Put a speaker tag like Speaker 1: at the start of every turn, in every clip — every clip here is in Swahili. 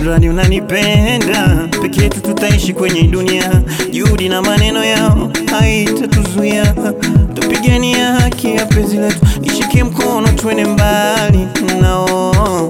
Speaker 1: mradi unanipenda, peke yetu tutaishi kwenye dunia. Juhudi na maneno yao haitatuzuia, tupigania haki ya penzi letu, nishike mkono twende mbali nao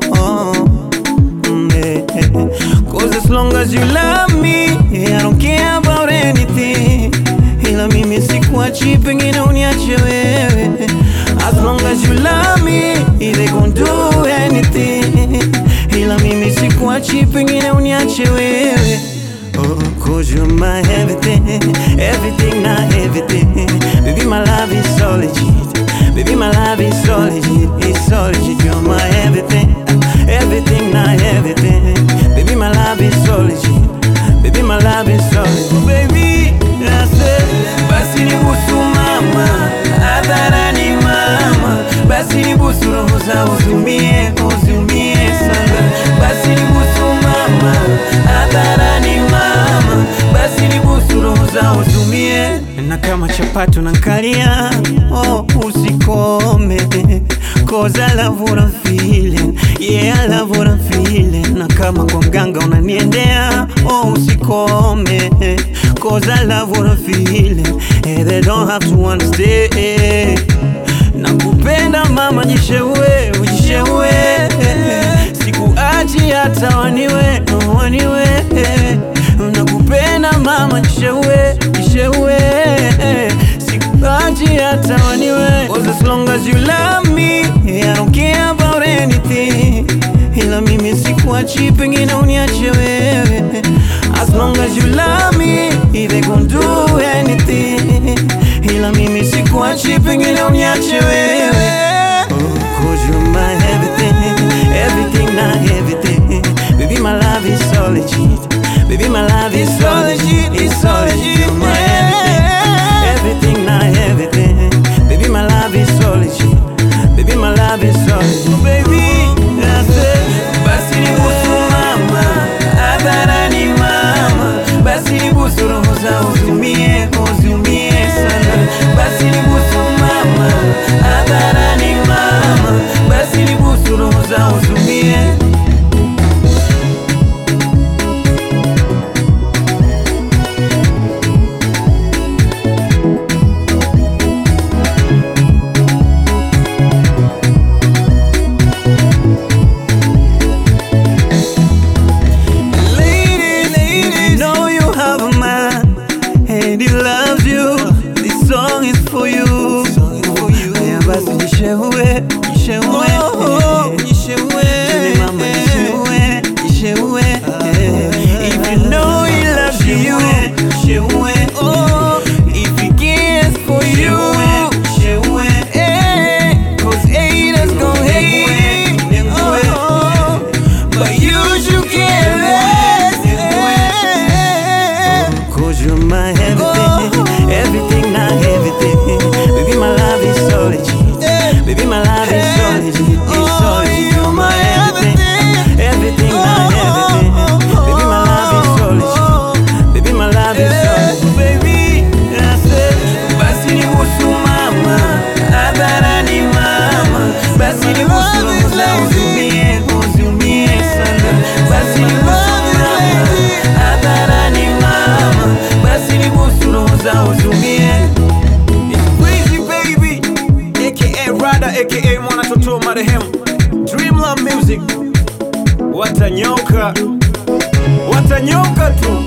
Speaker 1: Mm, eh, eh. Cause as long as you love me I don't care about anything Ila mimi sikuachi pengine uniache wewe As long as you love me They gon' do anything Ila mimi sikuachi pengine uniache wewe Oh, cause you're my everything Everything, not everything Baby, my love is so legit Baby, my love is so legit It's so legit You're my everything Everything, not everything Baby, my love is so legit Baby, my love is so legit Baby, I said Basi nibusu mama Hadharani mama Basi nibusu roho za uzumie Uzumie sana Basi nibusu mama Hadharani mama Basi nibusu roho za uzumie Na kama chapati unankalia Oh usikome Cause I love what I'm feeling Yeah I love what I'm feeling Na kama kwa mganga unaniendea Oh usikome Cause I love what I'm feeling hey, They don't have to understand Nakupenda mama jishewe ujishewe Sikuachi hata waniwe waniwe Nakupenda mama jishewe jishewe Sikuachi hata waniwe Cause as long as you love me I don't care about anything Ila mimi sikuachi pengine uniache wewe As long as you love me They gon' do anything Ila mimi sikuachi pengine uniache wewe Oh, cause you're my everything Everything, not everything Baby, my love is so legit Baby, my love is so legit It's so legit You're my everything Everything, not everything Baby, my love is so legit Baby, my love is so legit Baby, I said Basi nibusu mama Hadharani mama Basi nibusu roho za uzumie Uzumie sana Basi nibusu mama Hadharani mama Basi nibusu roho za uzumie Ladies, ladies, know you have a man and he loves you. This song is for you. Yeah, basi jishewe, jishewe, jishewe, mama jishewe, jishewe. If you know he loves you, jishewe. If he cares for you, jishewe. Cause haters gon' hate. Oh, but you should care less. Cause you're my everything, everything, not everything. Baby, my love is so legit. Baby, my love is so legit. It's so legit. You're my everything, everything, not everything. Baby, my love is so legit. Baby, my love is so legit. Baby, I said, basi nibusu mama, hadharani mama, basi nibusu roho za uzumie, uzumie sana. Basi nibusu mama, hadharani mama, basi nibusu roho za uzumie. It's crazy baby, aka Rada, aka Mwana Toto marehemu, Dreamland Music, watanyoka, watanyoka tu.